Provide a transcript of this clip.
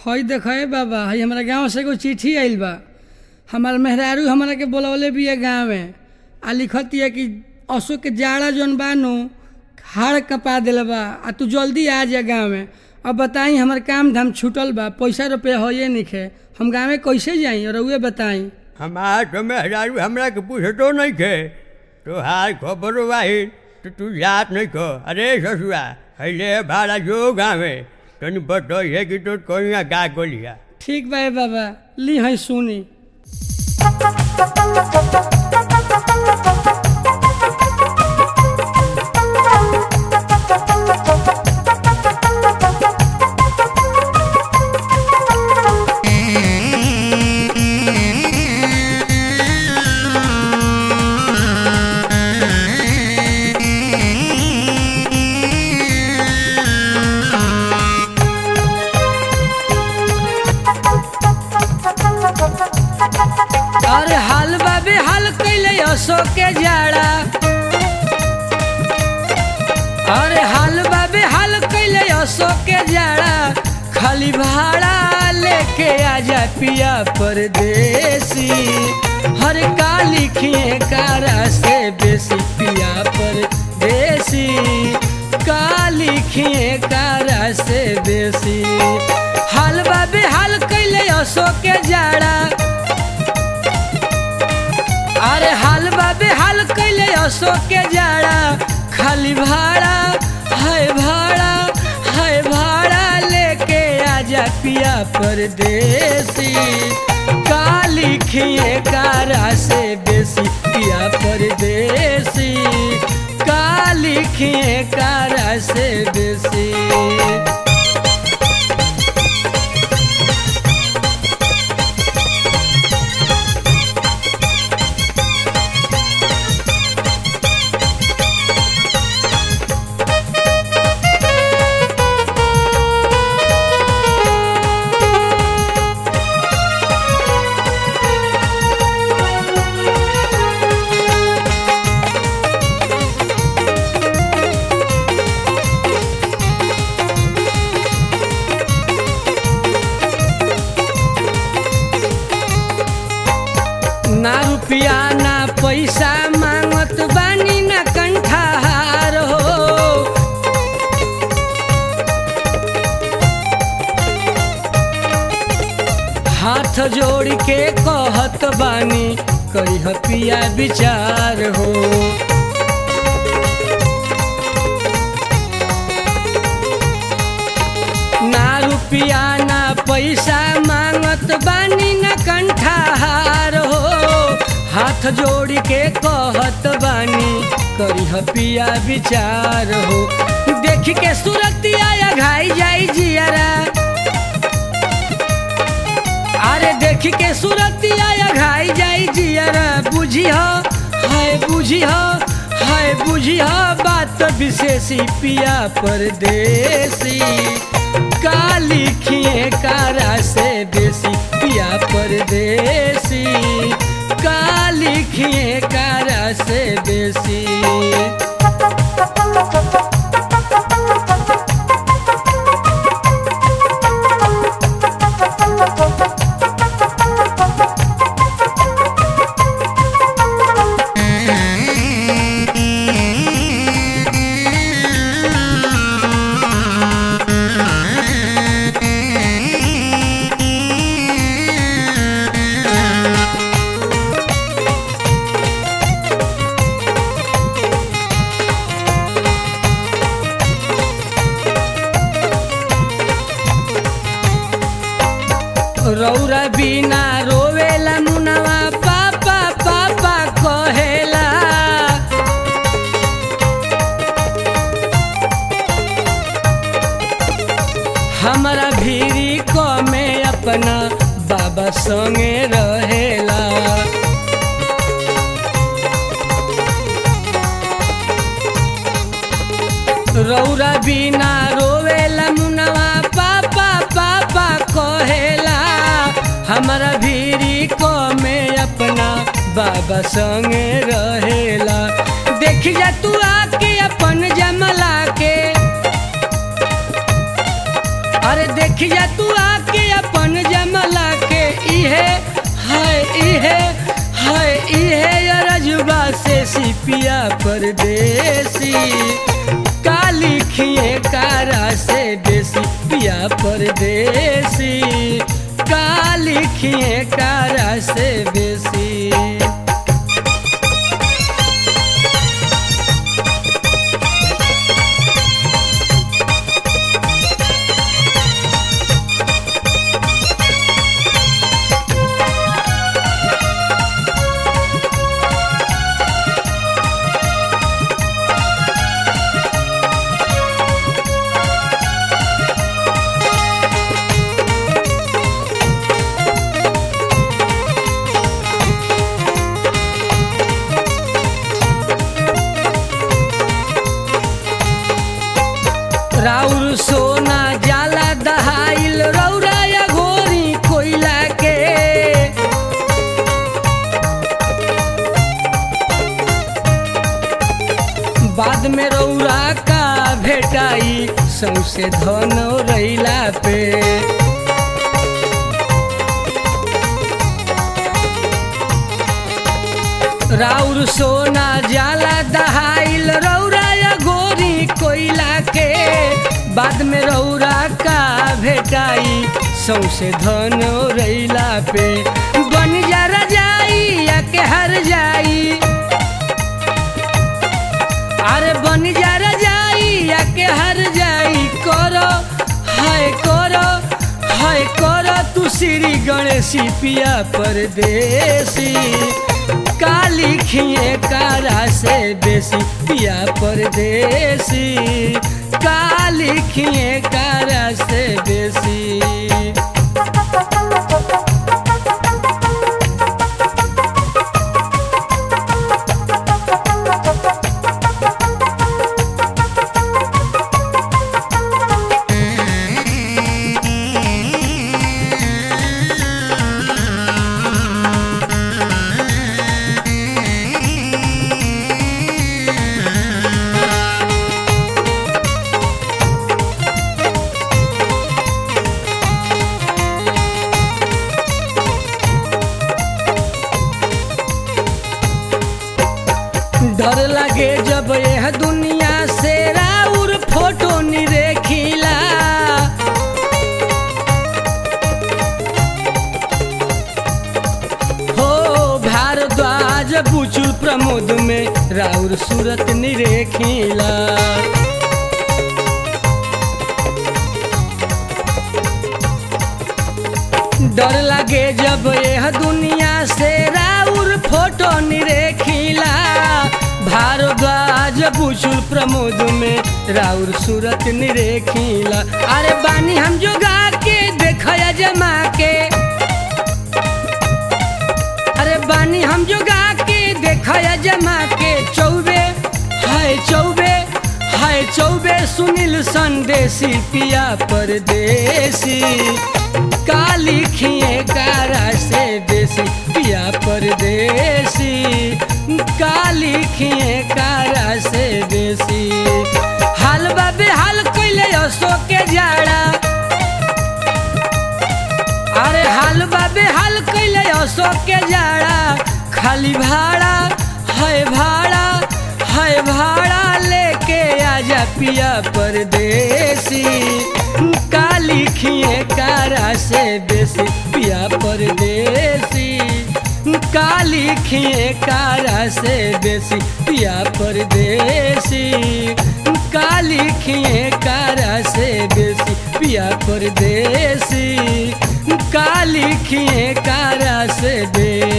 हई देखे बाबा हई हमारा गांव से एगो चिट्ठी आइल बा हमार मेहरारू हमरा के बोलवले बिया गाँव में आ लिखतिया कि अशोक के जाड़ा जौन बा नु हाड़ कपा दिल बा आ तू जल्दी आ जा गाँव में अब बताई हमार काम धाम छूटल बा पैसा रुपया होइए निखे हम गाँव में कैसे जाई और उहे बताई हमार तो मेहरारू हमरा के पूछतो नहीं खे तो हाल खबर वाही तो तू जात नहीं खो अरे ससुआ हैले भाड़ा जो गाँवे तनी बतो है कि तो कोई गा गोलिया ठीक बा ए बाबा ली हई सुनी अरे हाल बाबे हाल कैले अशोक के जाड़ा अरे हाल बाबे हाल कैले अशोक के जाड़ा खाली भाड़ा लेके आजा पिया परदेसी हर का लिखिए कारा से बेसी पिया परदेसी का लिखिए कारा से बेसी हाल बाबे हाल कैले अशोक के जाड़ा अरे हाल बाबे हाल कैले अशोक के जाड़ा खाली भाड़ा है भाड़ा है भाड़ा लेके आजा पिया परदेसी का लिखिए कारा से बेसी पिया परदेसी का लिखिए कारा से बेसी ना रुपया ना पैसा मांगत बानी ना कंठार हो हाथ जोड़ के कहत बानी करी पिया विचार हो ना रुपया ना पैसा मांगत बानी ना कंठार हो हाथ जोड़ के कहत बानी करी पिया विचार हो देख के सुरतिया या घाई जाई जियारा अरे देख के सुरतिया या घाई जाई जियारा बुझी हो हाय बुझी हो हाय बुझी हो बात विशेषी पिया परदेसी का लिखिए कारा से बेसी पिया परदेसी का लिखिए कारा से बेसी रौरा बिना रोवेला मुनवा पापा पापा कहेला हमारा भीरी को में अपना बाबा संगे रहेला रौरा बिना रोवेला मुनवा पापा पापा कहेला हमारा भीरी को में अपना बाबा संगे रहेला देख जा तू आके अपन जमला के अरे देखिया तू आके अपन जमला के इहे है इहे है इहे रजुबा से सिपिया परदेसी काली खिए कारा से देसी पिया परदेसी काली खिए कारा से बेसी राउर सोना जाला दहाइल रौरा या घोरी कोइला के बाद में रौरा का भेटाई सौसे धन रैला पे राउर सोना जाला दहाइल रौरा या गोरी कोइला के बाद में रौरा का भेटाई सौसे धन रैला पे बन जा रजाई या के हर जाई अरे बन जा रजाई या के हर जाई करो हाय करो हाय करो तू श्री गणेशी पिया परदेसी काली खिए कारा से बेसी पिया परदेसी काली खिए कारा से बेसी डर लगे जब यह दुनिया से राउर फोटो निरेखिला हो भारद्वाज बुचुल प्रमोद में राउर सूरत निरेखिला डर लगे जब यह दुनिया से राउर फोटो निरेखिला भारद्वाज बुचुल प्रमोद में राउर सूरत निरेखिला अरे बानी हम जोगा के देखया जमा के अरे बानी हम जोगा के देखया जमा के चौबे हाय चौबे हाय चौबे सुनील संदेशी पिया परदेसी काली खिए कारा से देसी पिया परदेसी काली खिए कारा से देसी हाल बाबे हाल कैले असो के जाड़ा अरे हाल बाबे हाल कैले असो के जाड़ा खाली भाड़ा है भाड़ा है भाड़ा लेके आजा पिया परदेसी काली खिए कारा से बेसी पिया परदेसी काली खिए कारा से बेसी पिया परदेसी काली खिए कारा से बेसी पिया परदेसी काली खिए कारा से बेसी